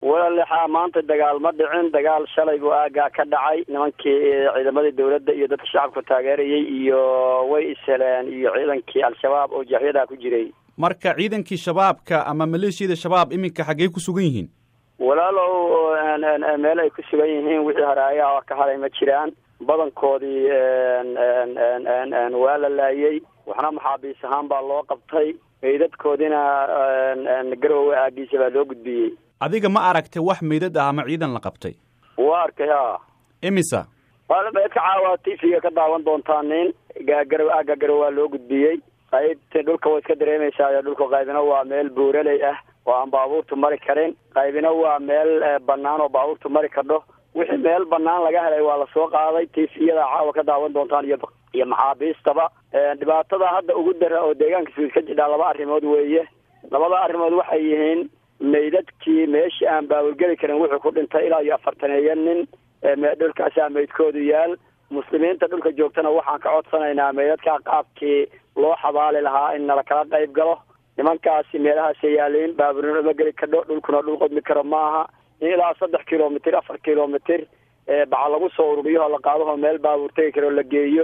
walaalixaa maanta dagaal ma dhicin dagaal shalay buu aagaa ka dhacay nimankii ciidamadii dawladda iyo dadka shacabka taageerayay iyo way isheleen iyo ciidankii al-shabaab oo jaaxyadaa ku jiray marka ciidankii shabaabka ama maleeshiyada shabaab iminka xaggey ku sugan yihiin walaalow meel ay ku sugan yihiin wixii haraayaha ka haray ma jiraan badankoodii waa la laayay waxna maxaabiis ahaan baa loo qabtay meydadkoodina garowe aagiisa baa loo gudbiyey adiga ma aragtay wax meydad ah ama ciidan la qabtay waa arkay a imisa meedka caawa t v-ga ka daawan doontaa nin garow aaga garow waa loo gudbiyey qaybta dhulka way iska dareemaysaa dhulka qaybina waa meel buuraley ah oo aan baabuurtu mari karin qaybina waa meel banaan oo baabuurtu mari kardho wixii meel banaan laga helay waa lasoo qaaday t v-yada caawa ka daawan doontaan iyo iyo maxaabiistaba dhibaatada hadda ugu dara oo deegaanka suud ka jidhaa laba arrimood weeye labada arrimood waxay yihiin meydadkii meeshii aan baawurgeli karin wuxuu ku dhintay ilaa iyo afartaneeyo nin dhulkaasaa meydkoodu yaal muslimiinta dhulka joogtana waxaan ka codsanaynaa meydadkaa qaabkii loo xabaali lahaa in nala kala qayb galo nimankaasi meelahaasay yaaliin baaburino ma geli kadho dhulkuna dhul qodmi karo maaha in ilaa saddex kilomitr afar kilomitr baca lagu soo ururiyo la qaadaho meel baabuur tegi karo la geeyo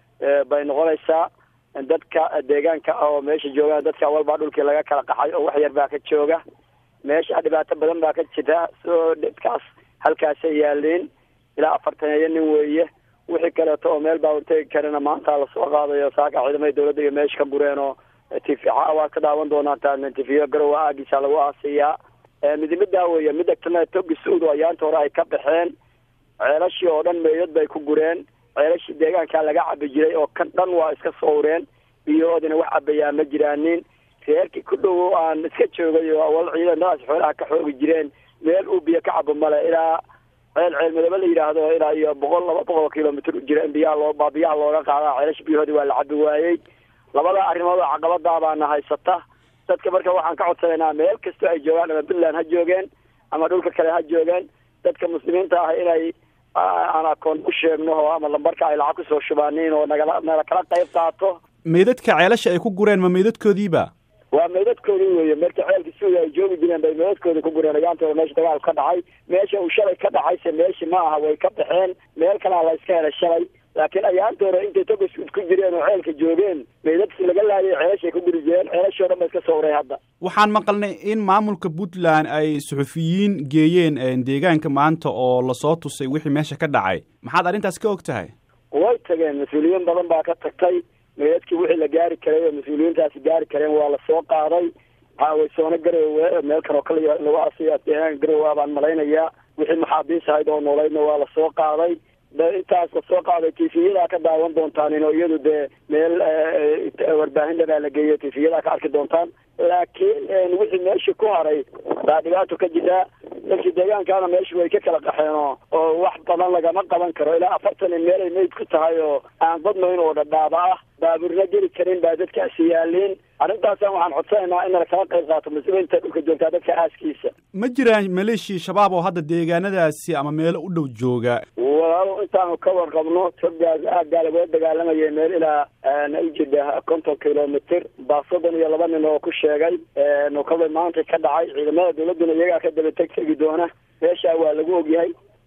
bay noqonaysaa dadka deegaanka oo meesha joogaan dadka walbaa dhulkii laga kala qaxay oo wax yar baa ka jooga meesha dhibaato badan baa ka jira soo dadkaas halkaasay yaaliin ilaa afartaneeyo nin weeye wixii kaleeto oo meel baabuur tegi karana maanta lasoo qaadayo saaka ciidamada dawladda iyo meesha ka gureen oo t v waad ka daawan doonaa t v garowa aagiisa lagu aasiyaa midimidaa weeye mida kalena togi suud oo ayaanta hore ay ka baxeen ceelashii oo dhan meydad bay ku gureen ceelashii deegaankaa laga cabi jiray oo kan dhan waa iska sowreen biyoodina wax cabayaa ma jiraanin reerkii ku dhow aan iska joogay oo awal ciidamadaas xoolaha ka xoogi jireen meel uu biyo ka cabo male ilaa ceel ceel madoobe la yidhaahdo ilaa iyo boqol laba boqol kilomitr u jira in biyaha loo biyaha looga qaadaa ceelasha biyahoodii waa la cabi waayey labada arrimood oo caqabadaa baana haysata dadka marka waxaan ka codsanaynaa meel kastoo ay joogaan ama puntland ha joogeen ama dhulka kale ha joogeen dadka muslimiinta ah inay aan akoon u sheegno oo ama lambarka ay lacag kusoo shubaaniin oo nagala nala kala qayb qaato meydadka ceelasha ay ku gureen ma meydadkoodiiba waa meydadkoodii weeye marka ceelka suuda ay joogi jireen bay meydadkoodii ku gureen ayaantooda meesha dagaalku ka dhacay meesha uu shalay ka dhacayse meeshi ma aha way ka baxeen meel kalea la iska helay shalay laakiin ayaantooda intay togasud ku jireen oo ceelka joogeen meydadkii laga laayay ceelashay ku guri jireen ceelashii o dhan ba iska sowray hadda waxaan maqalnay in maamulka puntland ay suxufiyiin geeyeen deegaanka maanta oo lasoo tusay wixii meesha ka dhacay maxaad arrintaas ka og tahay way tageen mas-uuliyiin badan baa ka tagtay meydadkii wixii la gaari karay oo mas-uuliyiintaasi gaari kareen waa lasoo qaaday caawaysoona garowe meel kaloo kala lagu aasiya deegaanka garowe baan malaynayaa wixii maxaabiis ahayd oo noolaydna waa lasoo qaaday intaas lasoo qaaday tifiyada ka daawan doontaan ino iyadu dee meel warbaahinda baa la geeyo tifiyada ka arki doontaan laakiin wixii meeshii ku haray baa dhibaato ka jira dadkii deegaankaana meesha way ka kala qaxeen oo oo wax badan lagama qaban karo ilaa afartan meel ay meyd ku tahay oo aan badnayn oo dhadhaaba ah baaburna geli karin baa dadkaasi yaaliin arrintaasaan waxaan codsanaynaa in nala kala qayb qaato muslimiinta dhulka joogtaa dadka aaskiisa ma jiraan maleeshia shabaab oo hadda deegaanadaasi ama meelo u dhow jooga walaalo intaanu ka warqabno togaas aaggaa lagula dagaalamayay meel ilaa ujida konton kilomitr baa soddon iyo laba nin oo ku sheegay nukada maanta ka dhacay ciidamada dawladduna iyagaa ka daba teg tegi doona meeshaa waa lagu ogyahay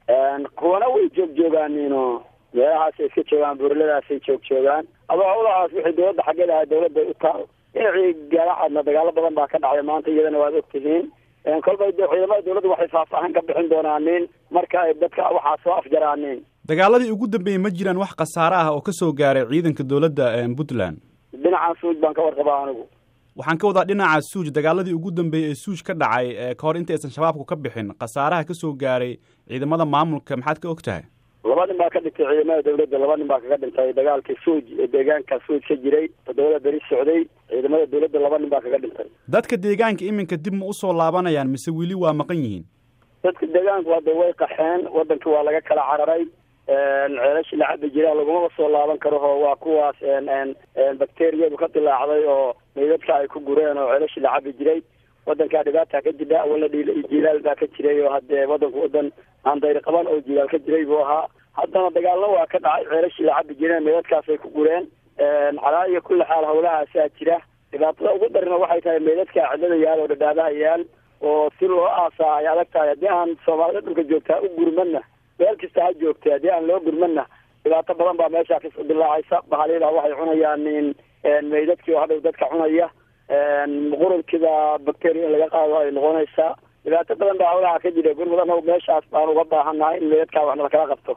kuwana way joog joogaanino meelahaasay iska joogaan buurladaasay joog joogaan adoo hawlahaas wixii dawladda xaggeed ahaa dawladda u taal dhinacii gaaracadna dagaalo badan baa ka dhacay maanta iyadana waad ogtihiin kolbay ciidamada dawladdu waxay faahfaahin ka bixin doonaanin marka ay dadka waxaa soo afjaraanin dagaaladii ugu dambeeyey ma jiraan wax khasaare ah oo ka soo gaaray ciidanka dawladda puntland dhinacan suuj baan ka warqabaa anigu waxaan ka wadaa dhinaca suuj dagaaladii ugu dambeeyey ee suuj ka dhacay ka hor intaysan shabaabku ka bixin khasaaraha ka soo gaaray ciidamada maamulka maxaad ka og tahay laba nin baa ka dhintay ciidamada dawladda laba nin baa kaga dhintay dagaalkii suuj ee deegaanka suuj ka jiray toddobada beri socday ciidamada dawladda laba nin baa kaga dhintay dadka deegaanka iminka dib ma usoo laabanayaan mise weli waa maqan yihiin dadka deegaanku hadda way qaxeen wadankii waa laga kala cararay ceelashii la cabi jiraa lagumaba soo laaban karo oo waa kuwaas bakteriyadu ka dilaacday oo meydadka ay ku gureen oo ceelashii la cabi jiray wadankaa dhibaata ka jira awala jilaal baa ka jiray oo hadee wadanku wadan aan dayr qaban oo jilaal ka jiray buu ahaa haddana dagaallo waa ka dhacay ceelashii la cabi jireen meydadkaasay ku gureen calaa iyo kulli xaal hawlahaasaa jira dhibaatada ugu darina waxay tahay meydadka cidlada yaal oo dhadhaabaha yaal oo si loo aasaa ay adag tahay haddii aan soomaalida dhulka joogtaa u gurmana meel kasta ha joogtay haddii aan loo gurmana dhibaato badan baa meeshaa kasoo dilaacaysa bahalida waxay cunayaan meydadkii oo hadhow dadka cunaya qurunkiida bacteria in laga qaado ay noqonaysaa dhibaato badan baa hawlaha ka jira gurmudana meeshaas baan uga baahannahay in meydadkaa waxna lakala qabto